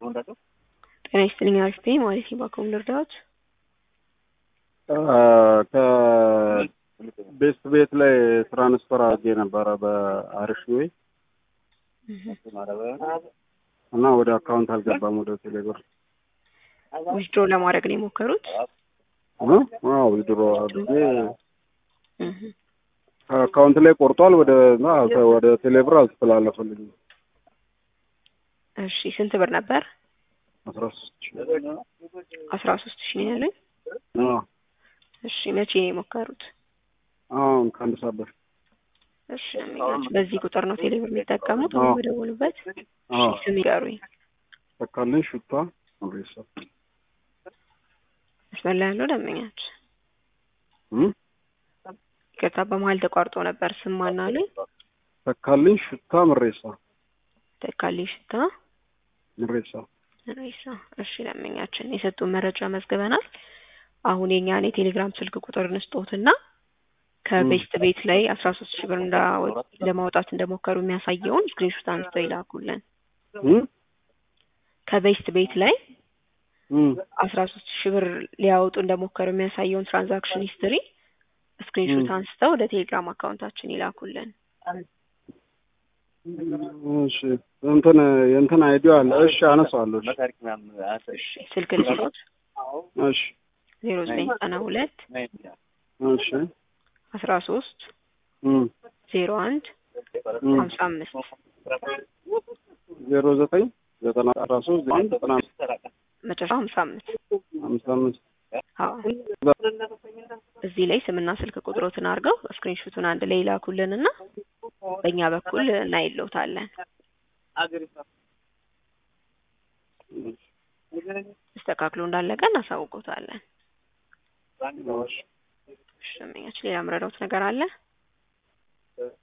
ጤና ይስጥልኝ አሪፍ ነኝ ማለት ባኮም ልርዳዎት? ከቤስት ቤት ላይ ትራንስፈር አድርጌ ነበረ በአሪፍ ዌይ እና ወደ አካውንት አልገባም ወደ ቴሌብር ዊዝድሮ ለማድረግ ነው የሞከሩት? አዎ ዊዝድሮ አድርጌ ከአካውንት ላይ ቆርጧል። ወደ ወደ ቴሌብር አልተላለፈልኝም። እሺ ስንት ብር ነበር? አስራ ሶስት ሺህ አስራ ሶስት ሺህ ነው ያለኝ። እሺ መቼ ነው የሞከሩት? አሁን ከአንድ ሰዓት በፊት። እሺ አሚጋች በዚህ ቁጥር ነው ቴሌብር የሚጠቀሙት? አሁን በደወሉበት? እሺ ስም ይገሩኝ። ተካልኝ ሹታ ሬሳ መስመር ላይ ያለው ደንበኛች ይቅርታ በመሀል ተቋርጦ ነበር። ስም ማን አሉኝ? ተካልኝ ሹታ ምሬሳ ተካልኝ ሽታ ምሬሳ ምሬሳ። እሺ ደንበኛችን የሰጡን መረጃ መዝግበናል። አሁን የኛን የቴሌግራም ስልክ ቁጥር እንስጦትና ከቤስት ቤት ላይ አስራ ሶስት ሺህ ብር ለማውጣት እንደሞከሩ የሚያሳየውን ስክሪንሾት አንስተው ይላኩልን። ከቤስት ቤት ላይ አስራ ሶስት ሺህ ብር ሊያወጡ እንደሞከሩ የሚያሳየውን ትራንዛክሽን ሂስትሪ ስክሪንሾት አንስተው ወደ ቴሌግራም አካውንታችን ይላኩልን። እሺ እንትን የእንትን አይዲዮ አለ። እሺ አነሳዋለሁ። እሺ ስልክ ልስጦት። እሺ ዜሮ ዘጠኝ ዘጠና ሁለት እሺ አስራ ሶስት ዜሮ አንድ ሀምሳ አምስት ዜሮ ዘጠኝ ዘጠና አስራ ሶስት ዘጠኝ ዘጠና መጨረሻ ሀምሳ አምስት ሀምሳ አምስት አዎ እዚህ ላይ ስምና ስልክ ቁጥሮትን አድርገው ስክሪንሾቱን አንድ ላይ ይላኩልን እና በእኛ በኩል እናይለውታለን። ተስተካክሎ እንዳለቀ እናሳውቆታለን። እሺ ሌላ ምረዳውት ነገር አለ?